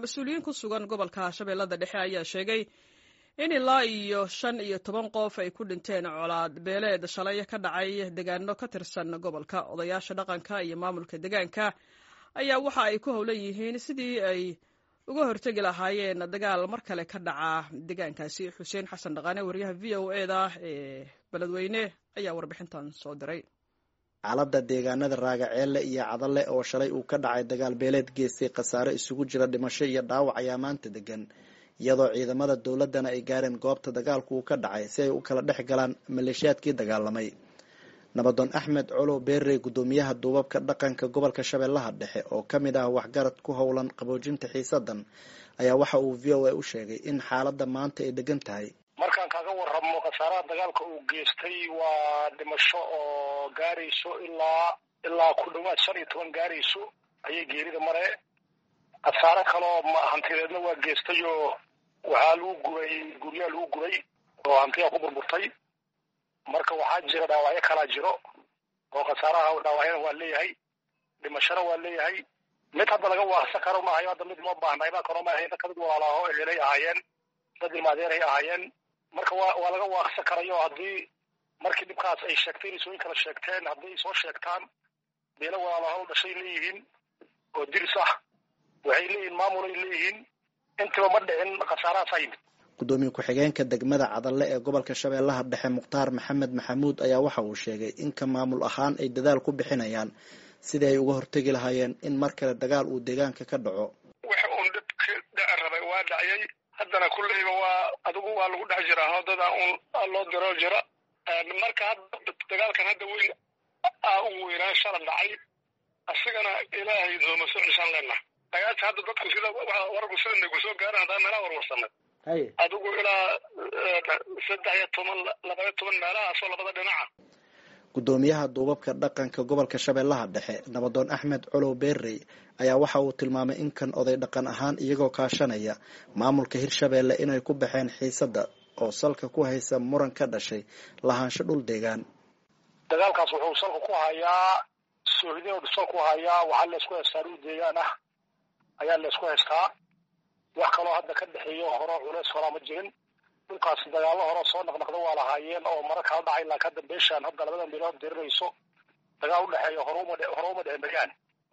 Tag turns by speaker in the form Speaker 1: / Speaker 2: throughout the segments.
Speaker 1: mas-uuliyiin ku sugan gobolka shabeellada dhexe ayaa sheegay in ilaa iyo shan iyo toban qof ay ku dhinteen colaad beeleed shalay ka dhacay deegaano ka tirsan gobolka odayaasha dhaqanka iyo maamulka deegaanka ayaa waxa ay ku howlan yihiin sidii ay uga hortegi lahaayeen dagaal mar kale ka dhaca deegaankaasi xuseen xasan dhaqaane wariyaha v o e da ee beledweyne ayaa warbixintan soo diray
Speaker 2: xaaladda deegaanada raagaceelle iyo cadalle oo shalay uu ka dhacay dagaal beeleed geestay khasaare isugu jira dhimasho iyo dhaawac ayaa maanta degan iyadoo ciidamada dowladdana ay gaareen goobta dagaalku uu ka dhacay si ay u kala dhex galaan maleeshiyaadkii dagaalamay nabadoon axmed colow beerrey guddoomiyaha duubabka dhaqanka gobolka shabeellaha dhexe oo ka mid ah waxgarad ku howlan qaboojinta xiisadan ayaa waxa uu v o a u sheegay in xaaladda maanta ay degan tahay
Speaker 3: markaan kaga warramo khasaaraha dagaalka uu geystay waa dhimasho oo gaarayso ilaa ilaa ku dhawaad shan iyo toban gaarayso ayay geerida mare khasaare kaloo hantideedna waa geestay oo waxaa lagu gubay guryaa lagu gubay oo hantiyaa ku burburtay marka waxaa jira dhaawacyo kalaa jiro oo khasaaraha dhaawacyana waa leeyahay dhimashona waa leeyahay mid hadda laga waaqsa karo maahayo hadda mid loo baahnay baa karo maahay dadka mid walaalaho ehelay ahaayeen dad ilmaadeeray ahaayeen marka waa waa laga waaqsa karayo haddii markii dhibkaas ay sheegtay nisooyin kala sheegteen haddii ay soo sheegtaan beelo walaalaho dhashay leeyihiin oo diris ah waxay leeyihiin maamul ay leeyihiin intiba ma dhicin khasaarahaasa yimid
Speaker 2: guddoomiye ku-xigeenka degmada cadalle ee gobolka shabeellaha dhexe mukhtaar maxamed maxamuud ayaa waxa uu sheegay in ka maamul ahaan ay dadaal ku bixinayaan sidii ay uga hortegi lahaayeen in mar kale dagaal uu deegaanka ka dhaco
Speaker 3: waxa uun dhibka dhaci rabay waa dhaciyay haddana kulleyba waa adigu waa lagu dhex jiraa hoodada uun loo diro jira marka hadda dagaalkan hadda weyn aa ugu weynaa shala dhacay asigana ilaahay nooma soo ceshaan leenaha dagaalka hadda dadku sida wararku sida nagu soo gaaran haddaan meelaha warwarsanay adigu ilaa saddex iyo toban labaiyo toban meelahaasoo labada dhinaca
Speaker 2: guddoomiyaha duubabka dhaqanka gobolka shabeellaha dhexe nabadoon axmed colow beerrey ayaa waxa uu tilmaamay in kan oday dhaqan ahaan iyagoo kaashanaya maamulka hirshabeelle inay ku baxeen xiisadda oo salka ku haysa muran ka dhashay lahaansho dhul deegaan
Speaker 3: dagaalkaas wuxuu salka ku hayaa soohidin salka ku hayaa waxaa laysku haystaa dhul deegaan ah ayaa laysku haystaa wax kaloo hadda ka dhexeeyo horo culeys horaa ma jirin dhulkaas dagaallo hore soo naqnaqda waa lahaayeen oo mara kala dhacay ilaa kadda beeshaan hadda labadan bilood dirirayso dagaal udhexeeya horuma hore uma dhexin bayaan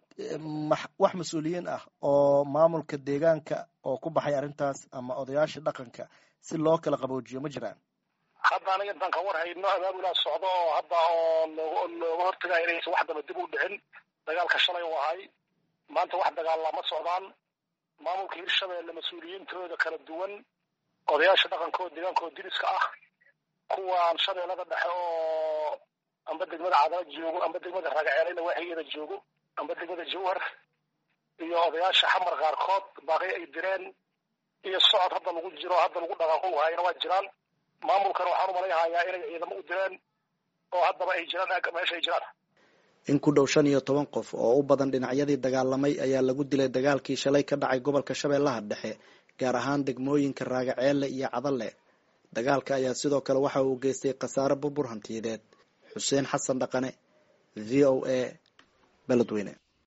Speaker 4: wax mas-uuliyiin ah oo maamulka deegaanka oo ku baxay arrintaas ama odayaasha dhaqanka si loo kala qaboojiyo ma jiraan
Speaker 3: hadda aniga intaan ka war hayno abaabulaa socdo oo hadda oo looga looga hortagayo inaysan wax daba dib u dhicin dagaalka shalay u ahay maanta wax dagaallaa ma socdaan maamulka hirshabeelle mas-uuliyiintooda kala duwan odayaasha dhaqankooda deegaankooda diriska ah kuwaan shabeellada dhexe oo amba degmada cadala joogo amba degmada ragaceelena waaxigeeda joogo amba degmada jawhar iyo odayaasha xamar qaarkood baaqi ay direen iyo socod hadda lagu jiro hadda lagu dhaqaaqo hayana waa jiraan maamulkana waxaan u malayhayaa inay ciidamo u direen oo haddaba ay jiraan meesha ay jiraan
Speaker 2: in ku dhow shan iyo toban qof oo u badan dhinacyadii dagaalamay ayaa lagu dilay dagaalkii shalay ka dhacay gobolka shabeellaha dhexe gaar ahaan degmooyinka raagaceelle iyo cadalle dagaalka ayaa sidoo kale waxa uu geystay khasaare burbur hantiyadeed xuseen xasan dhaqane v o a beledweyne